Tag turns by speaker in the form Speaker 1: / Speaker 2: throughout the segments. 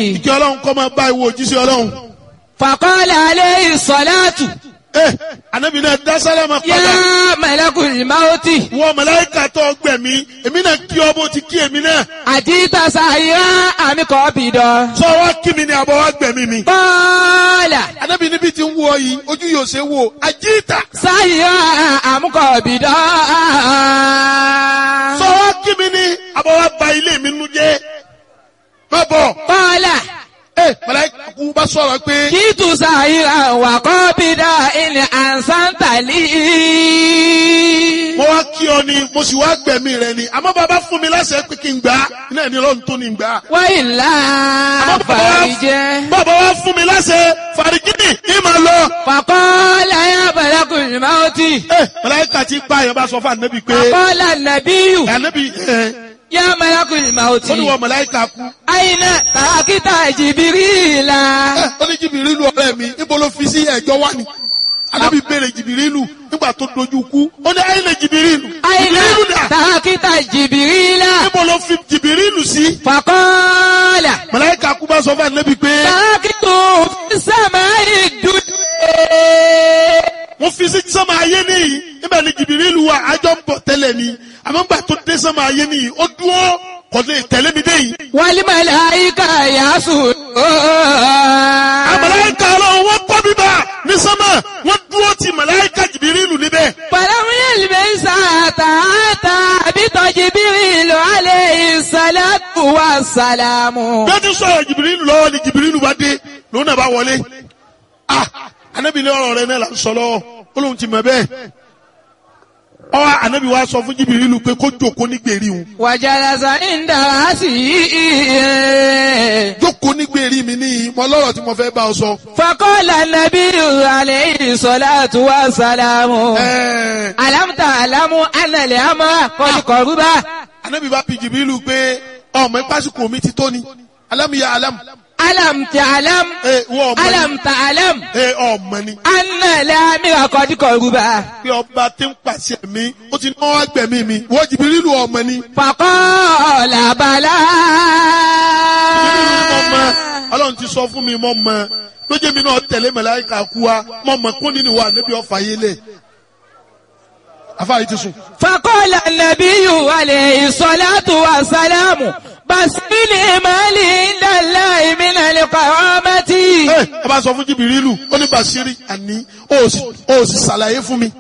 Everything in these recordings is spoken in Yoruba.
Speaker 1: kí ọlọ́run kọ́ máa bá ìwọ òjíṣẹ́ ọlọ́run.
Speaker 2: فقال عليه الصلاة
Speaker 1: ẹ anabi náà dá sálámà padà.
Speaker 2: يا ملك الموت
Speaker 1: wọ màláíkà tó gbẹ̀mí èmi náà kí ọ bó ti kí èmi náà.
Speaker 2: أجيت سائرا أم قابضا
Speaker 1: sọ wá kí mi ni àbọ̀ wá gbẹ̀mí mi.
Speaker 2: قال
Speaker 1: anabi níbi tí ń wọ yìí ojú yóò ṣe wò àjíìtà.
Speaker 2: سائرا أم قابضا
Speaker 1: sọ wá kí mi ni àbọ̀ wá ba ilé mi nu jẹ́. má bọ̀.
Speaker 2: قال
Speaker 1: ẹ màláíkà kú bá sọ̀rọ̀ pé.
Speaker 2: جئت سائرا وقابضا إن أحسنت لي
Speaker 1: mo wá kí ọ ni mo sì wá gbẹ̀mí rẹ ni àmọ́ bàbá fún mi láṣẹ pé kí n gbà á iná ẹni ọlọ́run tó ní gbà á.
Speaker 2: وإلا
Speaker 1: àmọ́ bàbá wá-
Speaker 2: فرج
Speaker 1: bàbá wá fún mi láṣẹ fàrígìnì ní màá lọ.
Speaker 2: فقال يا ملك الموت
Speaker 1: ẹ màláíkà ti pa àyàn bá sọ fún ànábì pé
Speaker 2: فقال النبي
Speaker 1: ànábì ẹ
Speaker 2: يا ملك الموت
Speaker 1: ó ní wọ màláíkà kú.
Speaker 2: أين تركت جبريل
Speaker 1: ẹ ó ní jìbìrìlù ọ̀rẹ́ mi níbo ló fi sí ẹ̀jọ́ wá ni. ànábì béèrè jìbìrìlù nígbà tó dojú kú ó ní ayé lè jìbìrìlù.
Speaker 2: أين
Speaker 1: jìbìrìlù dà
Speaker 2: تركت جبريل
Speaker 1: níbo ló fi jìbìrìlù sí.
Speaker 2: فقال
Speaker 1: màláíkà kú bá sọ fún ànábì pé
Speaker 2: تركت في السماء الدنيا
Speaker 1: mo fi sí sọ́mà ayé nìyí níbẹ̀ ni jìbìrìlù wa àjọ ń bọ̀ tẹ́lẹ̀ ni àmọ́ gbà tó dé sọ́mà ayé nìyí ó dúró kò lè tẹ̀lé mi dé yìí.
Speaker 2: والملائكة يسجدون
Speaker 1: àmàláìka ọlọ́run wọ́n kọ́ bíbá ní sọ́mà wọ́n dúró ti màláìka jìbìrìlù níbẹ̀.
Speaker 2: فلم يلبس حتى أتى بط جبريل عليه الصلاة والسلام
Speaker 1: bí ó ti sọ̀rọ̀ jìbìrìlù lọ́wọ́ ni jìbìrìlù bá dé lòun náà bá wọlé. ah anabi ní ọ̀rọ̀ rẹ náà là ń sọ lọ́wọ́ ó lóun ti mọ̀ bẹ́ẹ̀. ọwọ́ anabi wa sọ fún jìbìrìlù pé kó jókòó ní gbèrí òun.
Speaker 2: وجلس عند رأسه
Speaker 1: jókòó ní gbèrí mi níyì mo lọ́rọ̀ tí mo fẹ́ bá ọ sọ.
Speaker 2: فقال النبي عليه الصلاة والسلام
Speaker 1: ẹ̀ẹ́
Speaker 2: ألم تعلم أن الأمر قد قرب
Speaker 1: anabi bá bi jìbìrìlù pé ọmọ ìpásíkò mi ti tó ni alámìyá alámù.
Speaker 2: ألم تعلم
Speaker 1: ẹ wọ́n ọmọ ni
Speaker 2: ألم تعلم
Speaker 1: ẹ ọmọ ni
Speaker 2: أن الأمر قد قرب
Speaker 1: pé ọba tí ń pàṣẹ mi ó ti náwó agbẹ̀mí mi wọ́n jìbìrìlù ọmọ ni.
Speaker 2: فقال بلى
Speaker 1: jìbìrìlù mọ̀ mọ́ ọlọ́run ti sọ fún mi mọ̀ mọ́ lójú mi náà tẹ̀lé màláíkà kú wa mọ̀ mọ́ kó nínú wa níbi ọ̀fà yé lẹ̀. afáàyè ti sùn.
Speaker 2: فقال النبي عليه الصلاة والسلام بس بالإيمان عند الله من القرامة
Speaker 1: ẹ ẹ bá sọ fún jìbìrìlù ó ní bàṣírí àní ó sì ó sì ṣàlàyé fún mi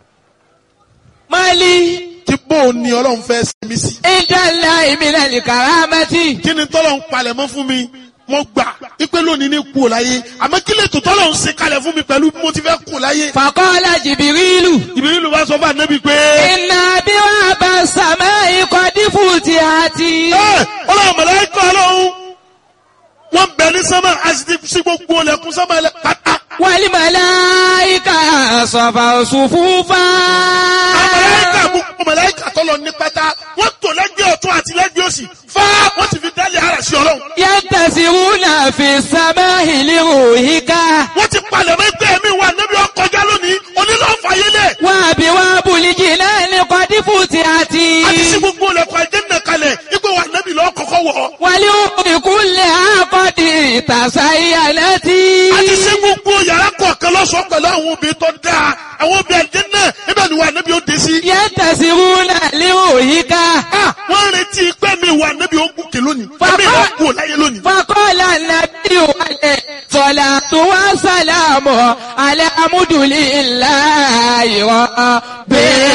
Speaker 2: مالي
Speaker 1: tí bó o ní ọlọ́run fẹ́ ṣe mí sí.
Speaker 2: عند الله من الكرامة
Speaker 1: kí ni tọ́lọ̀ ń palẹ̀ mọ́ fún mi mo gbà ipe lónìí ní kú ò láyé àmọ́ kí lè tó tọ́lọ̀ ń ṣe kalẹ̀ fún mi pẹ̀lú bí mo ti fẹ́ kú láyé.
Speaker 2: فقال جبريل
Speaker 1: jìbìrìlù bá sọ fún ànábì pé.
Speaker 2: إن أبواب السماء قد فتحت
Speaker 1: ẹ ọlọ́run mọ̀lẹ́kọ̀ ọlọ́run wọ́n bẹ̀ ní sánmà a sì ti sí gbogbo ọlẹ́kùn sánmà ẹlẹ́ pátá.
Speaker 2: والملائكة صفوا صفوفا
Speaker 1: mọ̀lẹ́kà gbogbo mọ̀lẹ́kà tọ́lọ̀ ní pátá wọ́n tò lẹ́gbẹ̀ẹ́ ọ̀tún àti lẹ́gbẹ̀ẹ́ òsì fá wọ́n sì fi dálé ara sí ọlọ́run.
Speaker 2: ينتسرون في السماء لروحك
Speaker 1: wọ́n ti palẹ̀ mọ́ ẹgbẹ́ mi wà níbi ọkọjá lónìí onílọ́ọ̀fà yẹlẹ̀.
Speaker 2: وأبواب الجنان قد فتحت
Speaker 1: a ti sí gbogbo ọlẹ́kùn àjẹ́nà kalẹ̀ ipò wà níbi lọ́ọ́ kọ́kọ́ wọ̀.
Speaker 2: ولأم كلها قد تزينت
Speaker 1: a ti sí gbogbo yàrá kọ̀ọ̀kan lọ́sọ̀ọ́ pẹ̀lú àwọn obìnrin tó dáa àwọn obìnrin àjẹ́nà ibẹ̀ ni wà níbi ó dé sí.
Speaker 2: ينتسرون لروحك
Speaker 1: Ah, wọ́n ń retí pé mi wà níbi ó gòkè lónìí.
Speaker 2: Bàbá-
Speaker 1: Ẹ̀mí ìwà kú láyé lónìí.
Speaker 2: فقال النبي عليه الصلاة والسلام على حمد لله رب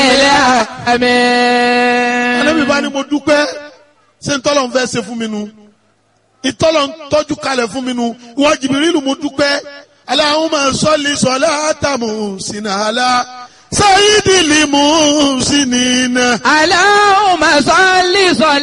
Speaker 2: العالمين
Speaker 1: Ànábì bá ní mo dúpẹ́ ṣé ntọ́lọ̀ ń fẹ́ ṣe fún mi nu. Ìtọ́lọ̀ ń tọ́jú kalẹ̀ fún mi nu. Ìwọ Jìbìrìlù mo dúpẹ́. Allahumma salli salata muhsinala. Sayyidil muhsinina.
Speaker 2: اللهم صل صلاة